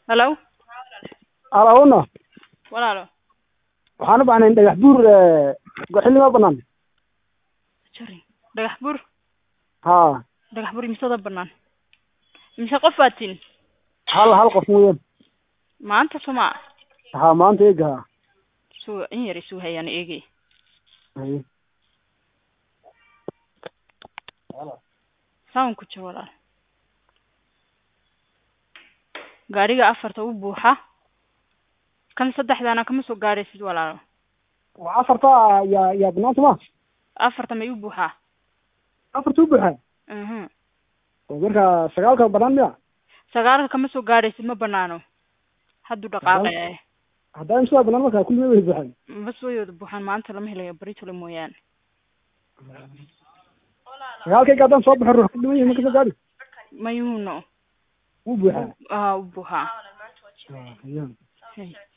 Hello? alawna Walaalo. waxaan u baahnay dhagax buur xilligaa banaan Jari. Dhagax bur. ha Dhagax bur imisada banaan. Imise qof baad tin? hal hal qof mooyaan Maanta soma. ha maanta eega ha Suu in yar isu hayaan eegi. Haye. Saan ku jiro walaal. Gaariga afarta u buuxa. Kan saddexdaana kama soo gaaraysid walaalo. waa afarta yaa yaa banaanta ma Afarta may u buuxaa. afarta u buuxa Mhm. oo marka sagaalka banaan miya Sagaalka kama soo gaaraysid ma banaano. Haddu dhaqaaqaya. haddaan sidaa banaan marka kulli way buuxaan Bas way wada buuxaan maanta lama helayo baritole mooyaane. sagaalkayga haddaan soo baxo ruux ku dhiman yahay ma kasoo gaari Mayuuno. wuu buuxaa Ah, u buuxaa. Ha, hayaa. Hey.